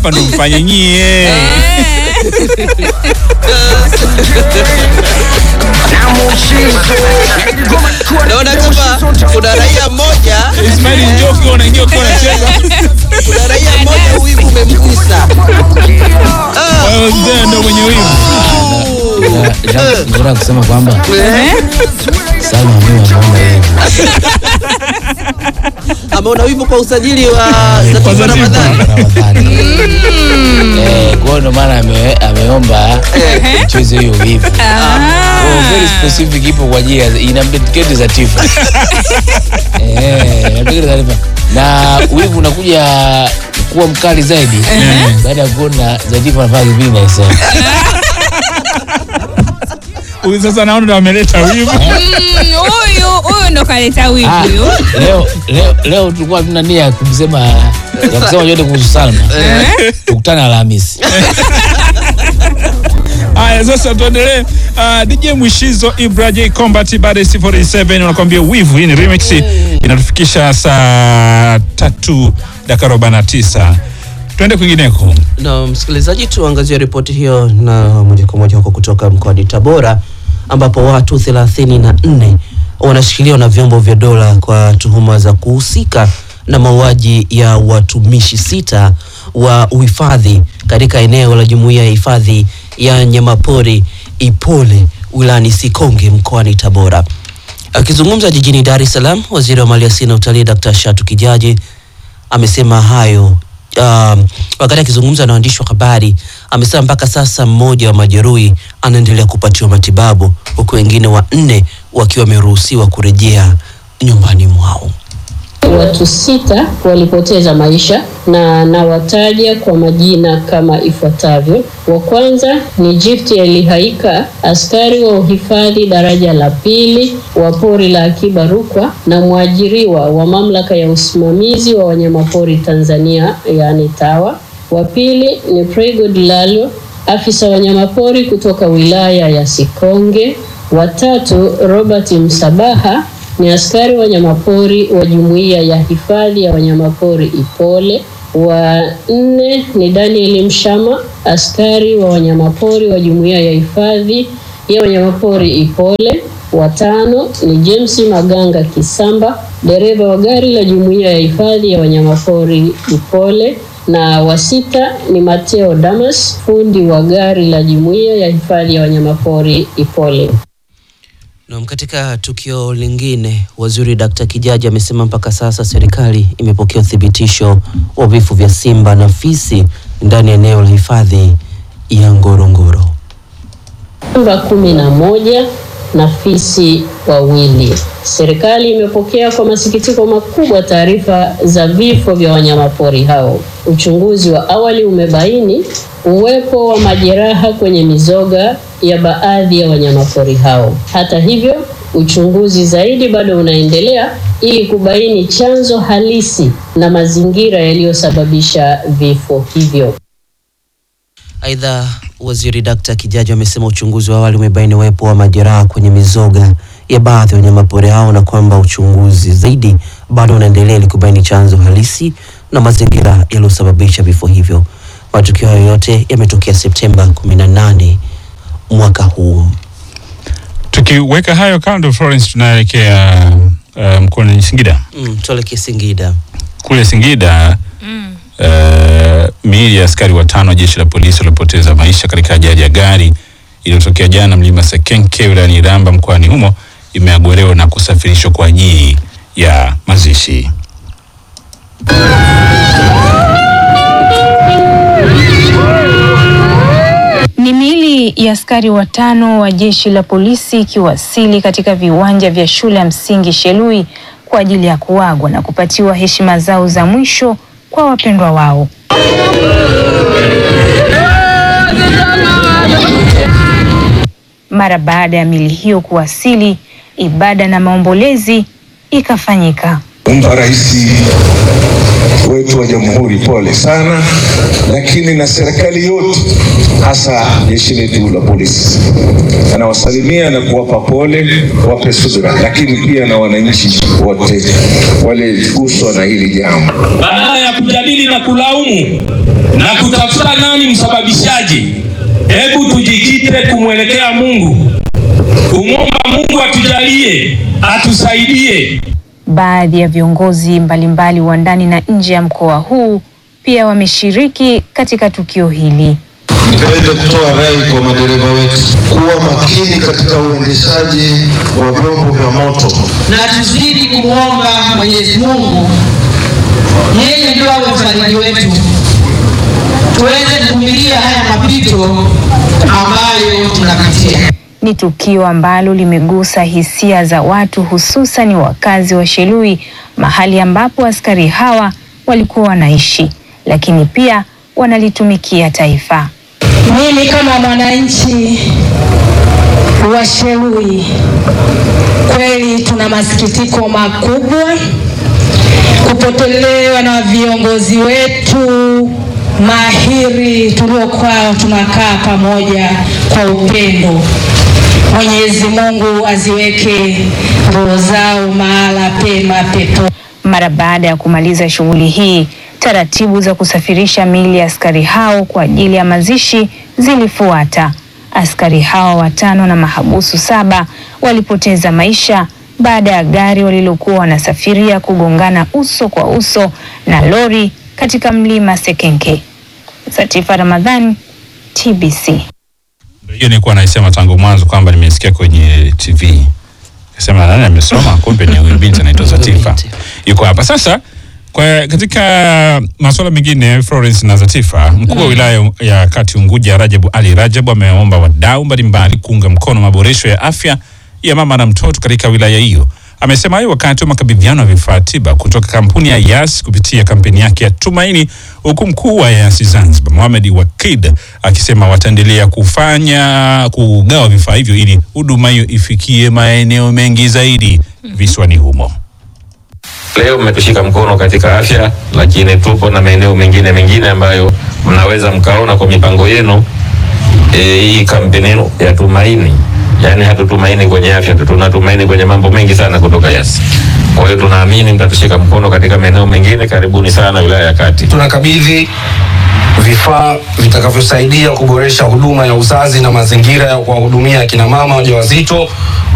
hapa ndo mfanye nyie. Naona kama kuna raia mmoja, Ismail njoo ukiwa unaingia ukiwa unacheza. kuna raia mmoja wivu umemgusa. Kwa hiyo mzee ndo mwenye wivu. Nataka kusema kwamba Salma mimi ameona hivi. Ameona wivu kwa usajili wa Zatifa Zatifa. Ramadhani. Ramadhani. Eh, kwa hiyo ndo maana ame- ameomba mchezo hiyo wivu. Oh, very specific ipo kwa ajili ya ina dedicate Zatifa. Eh, ina dedicate Zatifa. Na wivu unakuja kuwa mkali zaidi baada ya kuona Zatifa anafanya kipindi na Isema. Huyu sasa naona ndo ameleta wivu. Mm, Huyu huyu ndo kaleta wivu Ah, huyu. leo leo leo tulikuwa tuna nia ya kumsema ya kusema yote kuhusu Salma. Tukutane Alhamisi. Haya, sasa tuendelee. Uh, DJ Mwishizo Ibra J Combat baada ya 47 unakwambia wivu. Hii ni remix inatufikisha saa tatu dakika arobaini na tisa. Twende kwingineko. Na msikilizaji, tuangazie ripoti hiyo na moja kwa moja huko kutoka mkoani Tabora ambapo watu thelathini na nne wanashikiliwa na vyombo vya dola kwa tuhuma za kuhusika na mauaji ya watumishi sita wa uhifadhi katika eneo la jumuiya ya hifadhi ya nyamapori Ipole wilayani Sikonge mkoani Tabora. Akizungumza jijini Dar es Salaam, waziri wa maliasili na utalii Dr. Shatu Kijaji amesema hayo um, wakati akizungumza na waandishi wa habari. Amesema mpaka sasa mmoja wa majeruhi anaendelea kupatiwa matibabu huku wengine wanne wakiwa wameruhusiwa kurejea nyumbani mwao. Watu sita walipoteza maisha na nawataja kwa majina kama ifuatavyo. Wa kwanza ni Gift Elihaika, askari wa uhifadhi daraja la pili wa pori la Akiba Rukwa na mwajiriwa wa mamlaka ya usimamizi wa wanyamapori Tanzania, yaani TAWA. Wa pili ni Pregod Lalo, afisa wanyamapori kutoka wilaya ya Sikonge. Watatu Robert Msabaha ni askari wanyamapori wa jumuiya ya hifadhi ya wanyamapori Ipole. Wa nne ni Daniel Mshama, askari wa wanyamapori wa jumuiya ya hifadhi ya wanyamapori Ipole. Wa tano ni James Maganga Kisamba, dereva wa gari la jumuiya ya hifadhi ya wanyamapori Ipole na wa sita ni Mateo Damas, fundi wa gari la jumuiya ya hifadhi ya wanyamapori Ipole. Na katika tukio lingine, waziri Dkt. Kijaji amesema mpaka sasa serikali imepokea uthibitisho wa vifo vya simba na fisi ndani ya eneo la hifadhi ya Ngorongoro. Simba kumi na moja na fisi wawili. Serikali imepokea kwa masikitiko makubwa taarifa za vifo vya wanyamapori hao. Uchunguzi wa awali umebaini uwepo wa majeraha kwenye mizoga ya baadhi ya wanyamapori hao. Hata hivyo, uchunguzi zaidi bado unaendelea ili kubaini chanzo halisi na mazingira yaliyosababisha vifo hivyo. Aidha, waziri Dkt. Kijaji amesema uchunguzi wa awali umebaini uwepo wa majeraha kwenye mizoga ya baadhi ya wanyamapori hao na kwamba uchunguzi zaidi bado unaendelea ili kubaini chanzo halisi na mazingira yaliyosababisha vifo hivyo. Matukio hayo yote yametokea Septemba 18 mwaka huu. Tukiweka hayo kando, Florence, tunaelekea uh, mkoani Singida. Mm, tuelekee Singida. Kule Singida uh, miili ya askari watano wa jeshi la polisi waliopoteza maisha katika ajali ya gari iliyotokea jana mlima Sekenke wilayani Iramba mkoani humo imeagolewa na kusafirishwa kwa ajili ya mazishi. Ni miili ya askari watano wa jeshi la polisi ikiwasili katika viwanja vya shule ya msingi Shelui kwa ajili ya kuagwa na kupatiwa heshima zao za mwisho kwa wapendwa wao. Mara baada ya miili hiyo kuwasili, ibada na maombolezi ikafanyika. Omba Rais wetu wa Jamhuri, pole sana, lakini na serikali yote, hasa jeshi letu la polisi. Anawasalimia na kuwapa pole, wape subira, lakini pia na wananchi wote waliguswa na hili jambo. badala ya kujadili na kulaumu na kutafuta nani msababishaji, hebu tujikite kumwelekea Mungu, kumwomba Mungu atujalie, atusaidie. Baadhi ya viongozi mbalimbali wa ndani na nje ya mkoa huu pia wameshiriki katika tukio hili. Nipende kutoa rai kwa madereva wetu kuwa makini katika uendeshaji wa vyombo vya moto. na tuzidi kumwomba Mwenyezi Mungu, yeye ndio awe mfariji wetu, tuweze kuvumilia haya mapito ambayo tunapitia. Ni tukio ambalo limegusa hisia za watu hususan wakazi wa Shelui, mahali ambapo askari hawa walikuwa wanaishi, lakini pia wanalitumikia taifa. Mimi kama mwananchi wa Shelui, kweli tuna masikitiko makubwa kupotelewa na viongozi wetu mahiri tuliokuwa tunakaa pamoja kwa upendo. Mwenyezi Mungu aziweke roho zao mahala pema pepo. Mara baada ya kumaliza shughuli hii, taratibu za kusafirisha miili ya askari hao kwa ajili ya mazishi zilifuata. Askari hao watano na mahabusu saba walipoteza maisha baada ya gari walilokuwa wanasafiria kugongana uso kwa uso na lori katika mlima Sekenke. Satifa Ramadhani, TBC. Ndio hiyo nilikuwa naisema tangu mwanzo kwamba nimesikia kwenye TV. Kasema nani amesoma, kumbe ni huyu binti anaitwa Zatifa. Yuko hapa sasa. Kwa katika masuala mengine, Florence na Zatifa, mkuu wa wilaya ya Kati Unguja Rajabu Ali Rajabu ameomba wadau mbalimbali kuunga mkono maboresho ya afya ya mama na mtoto katika wilaya hiyo. Amesema hayo wakati wa makabidhiano ya vifaa tiba kutoka kampuni ya Yas kupitia kampeni yake ya Tumaini, huku mkuu wa Yas Zanzibar Mohamed Wakid akisema wataendelea kufanya kugawa vifaa hivyo ili huduma hiyo ifikie maeneo mengi zaidi visiwani humo. Leo mmetushika mkono katika afya, lakini tupo na maeneo mengine mengine ambayo mnaweza mkaona kwa mipango yenu e, hii kampeni yenu ya Tumaini. Yaani hatutumaini kwenye afya tu, tunatumaini kwenye mambo mengi sana kutoka Yas. Kwa hiyo tunaamini mtatushika mkono katika maeneo mengine. Karibuni sana wilaya ya Kati. tunakabidhi vifaa vitakavyosaidia kuboresha huduma ya uzazi na mazingira ya kuwahudumia akina mama wajawazito